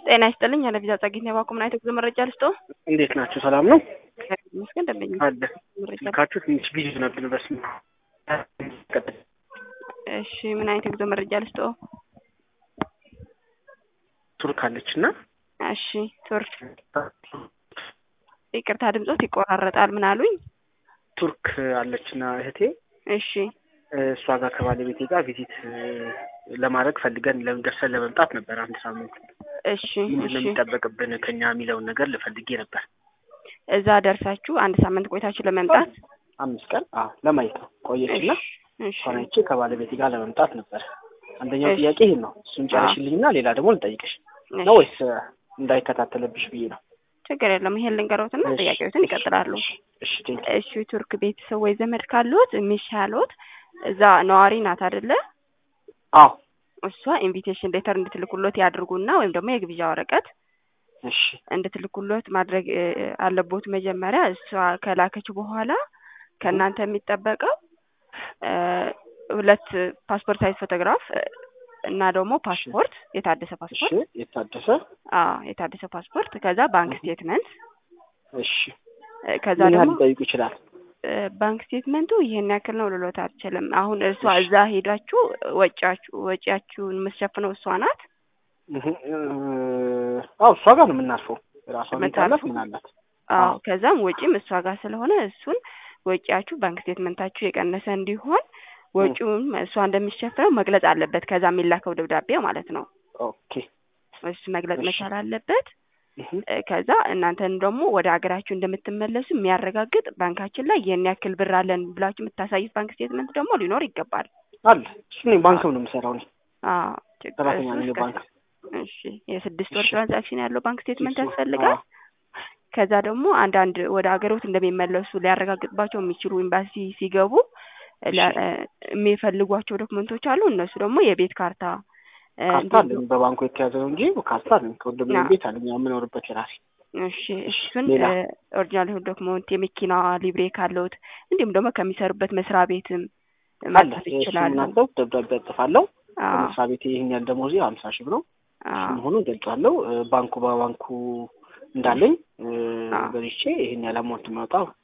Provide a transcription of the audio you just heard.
ጤና ይስጥልኝ። አለቪዛ ጸጌት ነው ባኩም ናይቶ ጉዞ መረጃ ልስጦ። እንዴት ናችሁ? ሰላም ነው መስገን ደንበኛ አለ ስልካችሁ ትንሽ ቢዚ ነብን። በስመ አብ እሺ፣ ምን አይነት የጉዞ መረጃ ልስጦ? ቱርክ አለች እና እሺ፣ ቱርክ ይቅርታ፣ ድምጾት ይቆራረጣል። ምን አሉኝ? ቱርክ አለችና እህቴ እሺ፣ እሷ ጋር ከባለቤቴ ጋር ቪዚት ለማድረግ ፈልገን ደርሰን ለመምጣት ነበር። አንድ ሳምንት እሺ፣ ምንድን ነው እሺ። የሚጠበቅብን ከኛ የሚለውን ነገር ልፈልጌ ነበር። እዛ ደርሳችሁ አንድ ሳምንት ቆይታችሁ ለመምጣት አምስት ቀን አዎ ለማየት ነው ቆየችና እሺ፣ እሷን አይቼ ከባለቤቴ ጋር ለመምጣት ነበር። አንደኛው እሺ። ጥያቄ ይህን ነው። እሱን ጨርሽልኝና ሌላ ደግሞ ልጠይቅሽ እሺ። ነው ወይስ እንዳይከታተልብሽ ብዬ ነው? ችግር የለም። ይሄን ልንገሮትና እሺ፣ ጥያቄዎትን እሺ፣ ይቀጥላሉ። እሺ፣ እሺ፣ ቴንክ እሺ፣ ቱርክ ቤተሰብ ወይ ዘመድ ካሉት የሚሻሉት እዛ ነዋሪ ናት አይደለ? አዎ እሷ ኢንቪቴሽን ሌተር እንድትልኩሎት ያድርጉና ወይም ደግሞ የግብዣ ወረቀት እሺ እንድትልኩሎት ማድረግ እ, አለቦት። መጀመሪያ እሷ ከላከች በኋላ ከእናንተ የሚጠበቀው እ, ሁለት ፓስፖርት ሳይዝ ፎቶግራፍ እ, እና ደግሞ ፓስፖርት የታደሰ እሺ ፓስፖርት የታደሰ አዎ የታደሰ ፓስፖርት ከዛ ባንክ ስቴትመንት እሺ እ፣ ከዛ ምን ያህል ደግሞ ሊጠይቁ ይችላል? እ፣ ባንክ ስቴትመንቱ ይሄን ያክል ነው ልሎት አልችልም። አሁን እርሷ እዛ ሄዳችሁ ወጪያችሁ ወጪያችሁን የምትሸፍነው እሷ ናት። እህ፣ እ፣ አዎ እሷ ጋር ነው የምናርፈው። ራሷ ቤት አላት የምታርፈው? ምን አላት? አዎ አዎ። ከዛም ወጪም እሷ ጋር ስለሆነ እሱን ወጪያችሁ ባንክ ስቴትመንታችሁ የቀነሰ እንዲሆን ወጪውን እሷ እንደሚሸፍነው መግለጽ አለበት። ከዛ የሚላከው ደብዳቤ ማለት ነው። ኦኬ እሱ መግለጽ እሺ። መቻል አለበት። እህ፣ እ፣ ከዛ እናንተን ደግሞ ወደ ሀገራችሁ እንደምትመለሱ የሚያረጋግጥ ባንካችን ላይ ይህን ያክል ብር አለን ብላችሁ የምታሳዩት ባንክ ስቴትመንት ደግሞ ሊኖር ይገባል። አለ እሱ እኔ ባንክም ነው የምሰራው እኔ አዎ ችግር ሰራተኛ እሱ ነኝ እስከ- ባንክ። እሺ የስድስት ወር እሺ። ትራንዛክሽን ያለው ባንክ ስቴትመንት እሱ፣ ያስፈልጋል። አዎ። ከዛ ደግሞ አንዳንድ ወደ ሀገሮት እንደሚመለሱ ሊያረጋግጥባቸው የሚችሉ ኤምባሲ ሲገቡ ለ- እሺ። እ፣ የሚፈልጓቸው ዶክመንቶች አሉ። እነሱ ደግሞ የቤት ካርታ እ፣ ካርታ እንዲሁም አለኝ በባንኩ የተያዘ ነው እንጂ ካርታ አለኝ። ከወንድሜ አዎ። ቤት አለኝ የምኖርበት የራሴ። እሺ እሱን ሌላ? ኦሪጂናል የሆነ ዶክመንት የመኪና ሊብሬ ካለውት እንዲሁም ደግሞ ከሚሰሩበት መስሪያ ቤትም አለ ማጣት እሱ ይችላሉ። ምናለው ደብዳቤ ያጽፋለሁ። አዎ በመስሪያ ቤት ይህን ያህል ደሞዜ ሀምሳ ሺህ ብር ነው አዎ መሆኑን ገልጿለሁ። እ፣ ባንኩ በባንኩ እንዳለኝ እ፣ አዎ። በልቼ ይህን ያህል አማውንት የሚያወጣ